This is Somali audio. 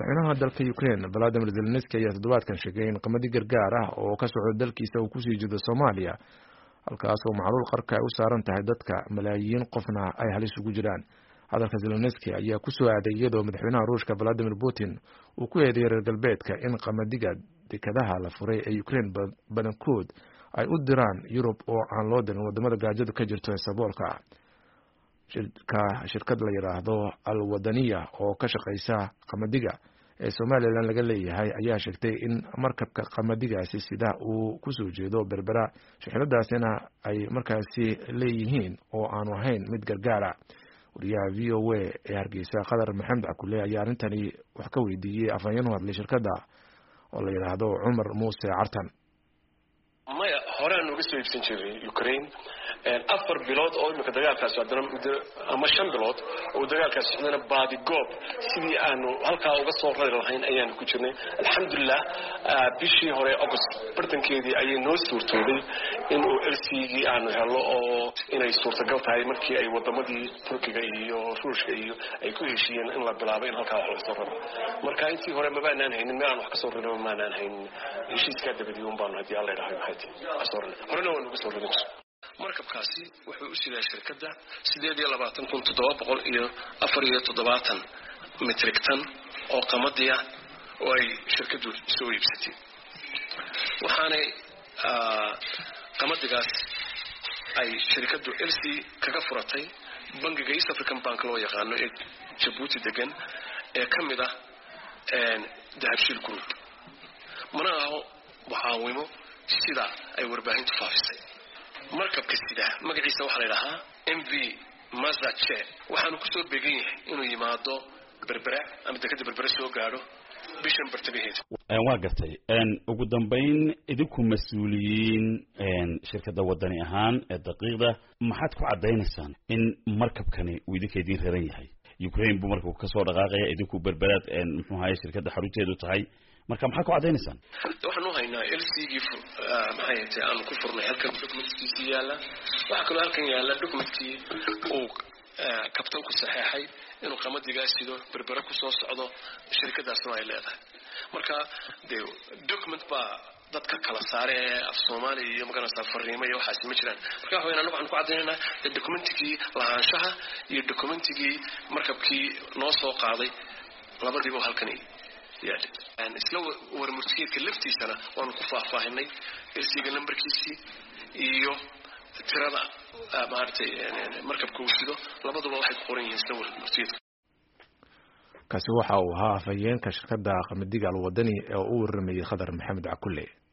madaxweynaha dalka ukraine valadimir zelenski ayaa toddobaadkan sheegay in qamadi gargaar ah oo ka socda dalkiisa uu kusii jeedo soomaaliya halkaas oo macluul qarka ay u saaran tahay dadka malaayiin qofna ay halis ugu jiraan hadalka zelenski ayaa kusoo aaday iyadoo madaxweynaha ruushka valadimir putin uu ku eedeeyay reer galbeedka in qamadiga dekadaha la furay ee ukraine badankood ay u diraan yurub oo aan loo dirin wadamada gaajadu ka jirto ee saboolka shirka shirkad la yidhaahdo al wadaniya oo ka shaqeysa qamadiga ee somalilan laga leeyahay ayaa sheegtay in markabka qamadigaasi sida uu kusoo jeedo berbera shixnadaasina ay markaasi leeyihiin oo aanu ahayn mid gargaara wariyaha v o a ee hargeysa qadar maxamed cakule ayaa arrintani wax ka weydiiyey afhayeen u hadlay shirkadda oo la yidhaahdo cumar muuse cartan maya horeaan uga soo iibsan jiray ukraine afar bilood oo imika dagaalkaasi haddana muddo ama shan bilood oo dagaalkaasi socdana baadi goob sidii aanu halkaa uga soo rari lahayn ayaanu ku jirnay alxamdulilah bishii hore august bartankeedii ayay noo suurtooday inuu elsigii aanu helo oo inay suurtagal tahay markii ay wadamadii turkiga iyo ruushka iyo ay ku heshiiyeen in la bilaabo in halkaa wax laga soo raro marka intii hore mabaanaan haynin meel aan wax kasoo rarno maanaan haynin heshiiskaa dabadii un baanu haddii alla idhahay maxay kasoo rarnay horena waanu uga soo rarin markabkaasi wuxuu u sidaa shirkadda sideed iyo labaatan kun toddoba boqol iyo afar iyo toddobaatan mitrig tan oo qamadiya oo ay shirkaddu soo iibsatay waxaanay qamadigaas ay shirkaddu lc kaga furatay bangiga east african bank loo yaqaano ee jabuuti degan ee ka mid ah dahabshiil group mana aho mucaawimo sida ay warbaahintu faafisay markabka sida magaciisa waxaa la idhahaa m v mazache waxaanu kusoo beegan yahay inuu yimaado berbera ama dekada berbere soo gaadho bishan bartamaheeda waa gartay ugu dambayn idinku mas-uuliyiin shirkadda wadani ahaan ee daqiiqda maxaad ku caddaynaysaan in markabkani uu idinka idiin raran yahay ukraine buu markabku kasoo dhaqaaqaya idinku berberaad muxuu ahaye shirkadda xarunteedu tahay marka maxaad ku caddaynaysaan waxaan u haynaa lcgii maxay hatay aanu ku furnay halkan documentkiisii yaalla waxaa kaloo halkan yaalla documentkii uu kabtanku saxeexay inuu qamadigaa sido berbere kusoo socdo shirkadaasna ay leedahay marka de document baa dadka kala saare ee af soomaaliya iyo maganaysaa fariimo iyo waxaasi ma jiraan marka waxa weyan anagu waxaan ku caddaynaynaa de documentigii lahaanshaha iyo documentigii markabkii noo soo qaaday labadiiba halkan isla warmurtigeedka laftiisana waanu ku faahfaahinay ersiga lambarkiisii iyo tirada maaragtay markabka uu sido labaduba waxay ku qoran yihiin isla warmurtigeedka kaasi waxa uu ahaa afhayeenka shirkadda qamadiga alwadani ee u waramayay khadar maxamed cakule